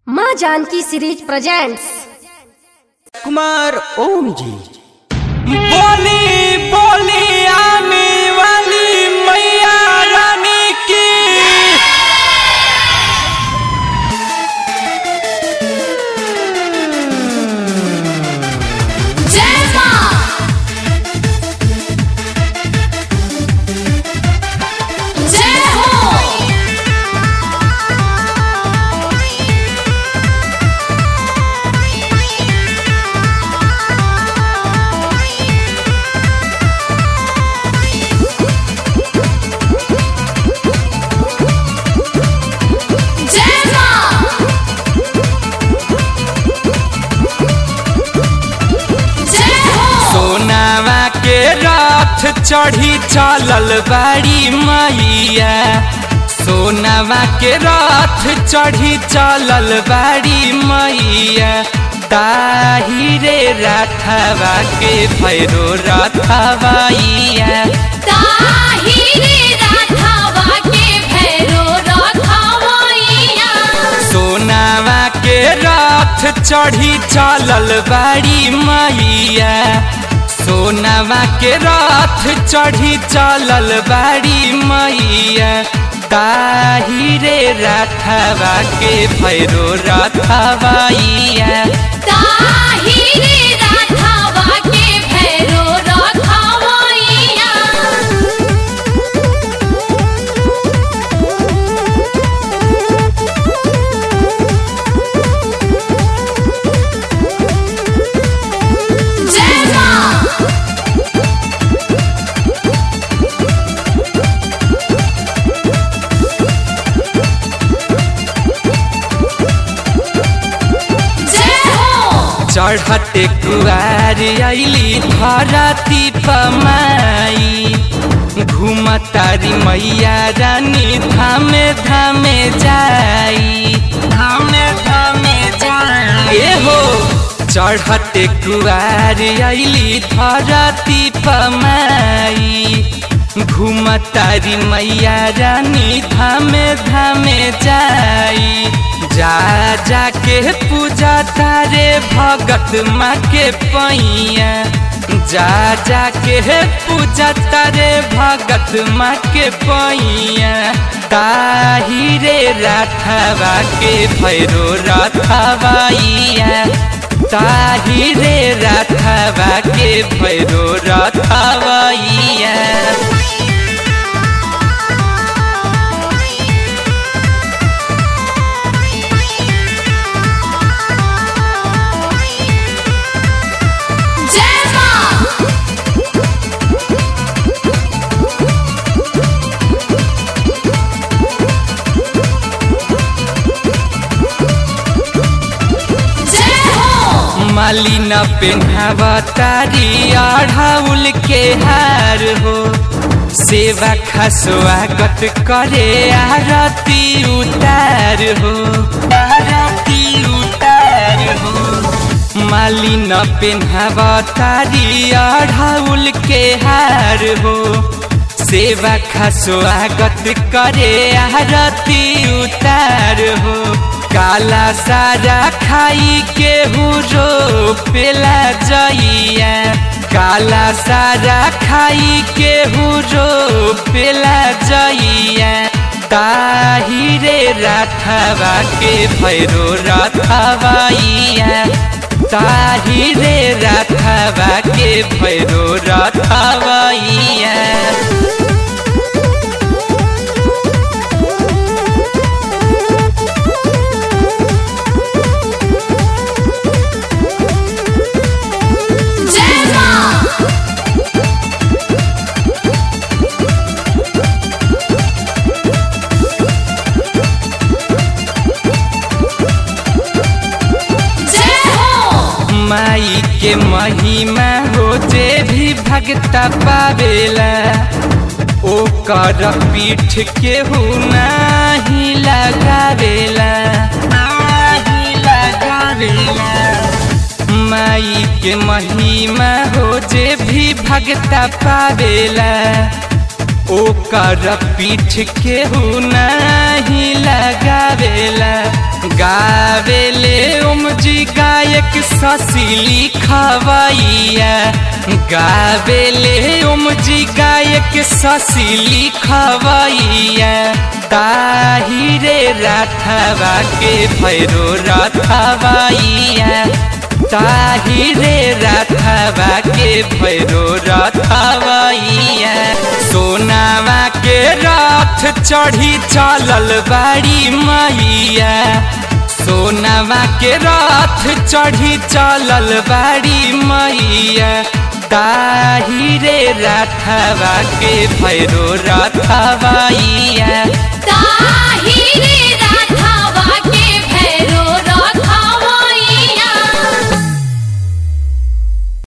माँ Janaki series presents Kumar Om ji बोली बोली आने वाली मैया रानी की जय मां जय हो जय मां जय हो सोनावा के रथ चढ़ी चलल बाड़ी मैया सोनावा के रथ चढ़ी चलल बाड़ी मैया ताही रे रथवा के भैरो रथवैया ताही रे राधावा के भैरो रखवैया सोनावा के रथ चढ़ी चलल बाड़ी मैया सोनावा के रथ चढ़ी चलल बाड़ी मैया ताही रे रथवा के भैरो रथवैया ताही रे राधावा के भैरो रखवैया जय मां जय हो चढ़ते कुआर अली धरती पमाई घूमतारी मैया रानी धामे धामे जाई धामे धामे जाई ए हो चढ़ते कुआर अली धरती पमाई घूमतारी मैया रानी धामे धामे जाई जा जा के पूजा तारे भगत माँ के पैया जा जा के पूजा तारे भगत माँ के पैया ताही रे रथवा के भैरो रथवैया ताही रे रथवा के भैरो रथवैया जय मां जय हो मालिन पेन्हावा तारी अढ़ाउल के हार हो सेवा खा स्वागत करे आरती उतार हो आरती उतार हो मालिन पेन्हावा तारी अढ़ाउल के हार हो सेवा खा स्वागत करे आरती उतार हो काला सारा खाई के हुरो पेला जइया काला सारा खाई के हुरो पेला जइया ताही रे रथवा के भैरो रथवैया ताही रे रथवा के भैरो रथवैया जय मां जय हो माई के महिमा हो जे भी भगता पावेला ओ कर पीठ के हु नाही लगावेला नाही लगावेला माई के महिमा हो जे भी भगता पावेला ओकर पीठ केहू नहीं लगावेला गावेले उमजी गायक ससिली खवैया गावेले उमजी गायक ससिली खवैया ताहिरे राथवा के भैरो रथवैया ताहिरे रथवा के भैरो रथवैया सोनावा के रथ चढ़ी चलल बाड़ी मैया सोनावा के रथ चढ़ी चलल बाड़ी मैया ताहिरे रथवा के भैरो रथवैया ताहिरे राधावा के